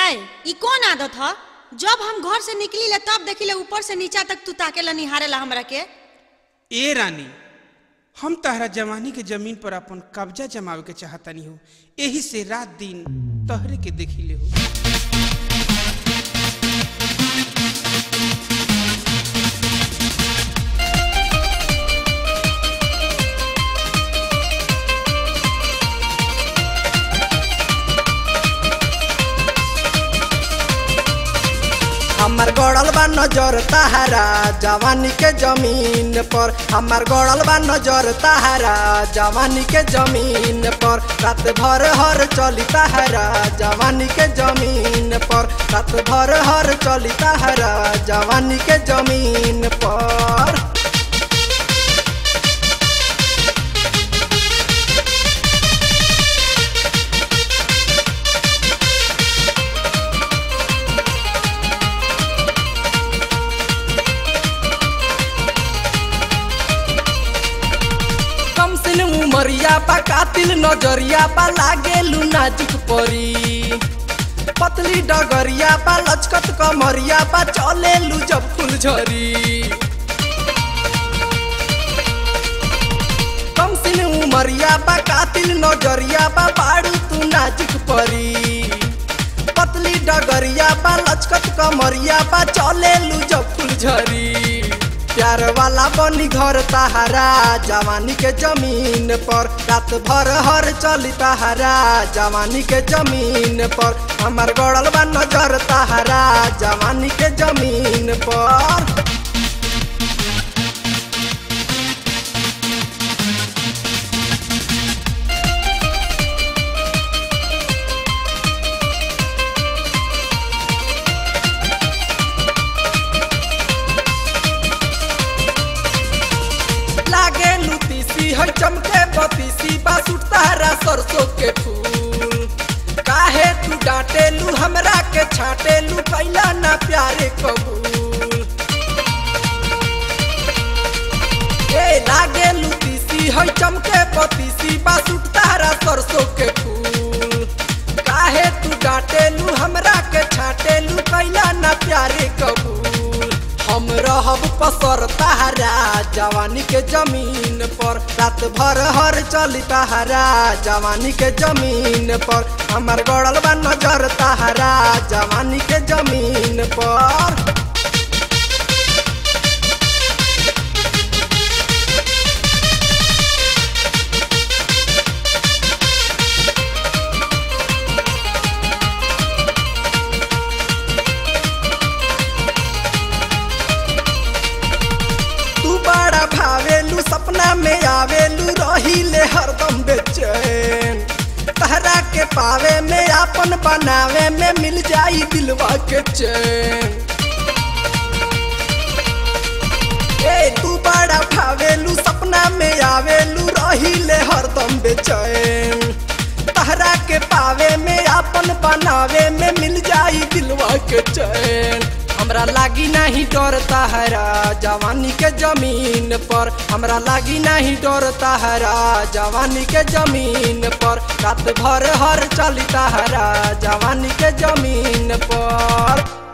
है ई कौन आदत ह जब हम घर से निकली ले तब देखी ले ऊपर से नीचा तक तू ताके ला निहारे ला हमरा के ए रानी हम तहरा जवानी के जमीन पर अपन कब्जा जमावे के चाहतनी हो एही से रात दिन तहरे के देखी ले हो हमार गड़ल बा नजर ताहरा जवानी के जमीन पर हमार गड़ल बा नजर ताहरा जवानी के जमीन पर रात भर हर चली ताहरा जवानी के जमीन पर रात भर हर चली ताहरा जवानी के जमीन पर कम सिन उमरिया बा कातिल नजरिया बा लागेलु नाजुक परी पतली डगरिया बा लचकत कमरिया बा चलेलु जब फुलझरी कम सिन उमरिया बा कातिल नजरिया बा बाड़ू तू नाजुक परी पतली डगरिया बा लचकत कमरिया बा चलेलु जब फुलझरी प्यार वाला बनी घर ताहरा जवानी के जमीन पर रात भर हर चली ताहरा जवानी के जमीन पर हमार गड़ल बा नजर ताहरा जवानी के जमीन पर लागे लुतीसी है चमके बतीसी बासुट तारा सरसों के फूल काहे तू डांटे लू हमरा के छाटे लू कैला ना प्यारे कबूल ए लागे लुतीसी है चमके बतीसी बासुट तारा सरसों के फूल काहे तू डांटे लू हमरा के छाटे लू कैला ना प्यारे कबूल हम रहब पसर ताहरा जवानी के जमीन पर रात भर हर चली ताहरा जवानी के जमीन पर हमार गड़ल बा नजर ताहरा जवानी के जमीन पर तू बड़ा भावेलू सपना में आवेलू रहीले हरदम बेचैन तहरा के पावे में आपन बनावे में मिल जाई दिलवा के चैन ए तू बड़ा भावेलू सपना में आवेलू रहीले हरदम बेचैन तहरा के पावे में आपन बनावे में मिल जाई दिलवा के चैन हमरा लागी नहीं डर ताहरा जवानी के जमीन पर हमरा लागी नहीं डर ताहरा जवानी के जमीन पर रात भर हर चली ताहरा जवानी के जमीन पर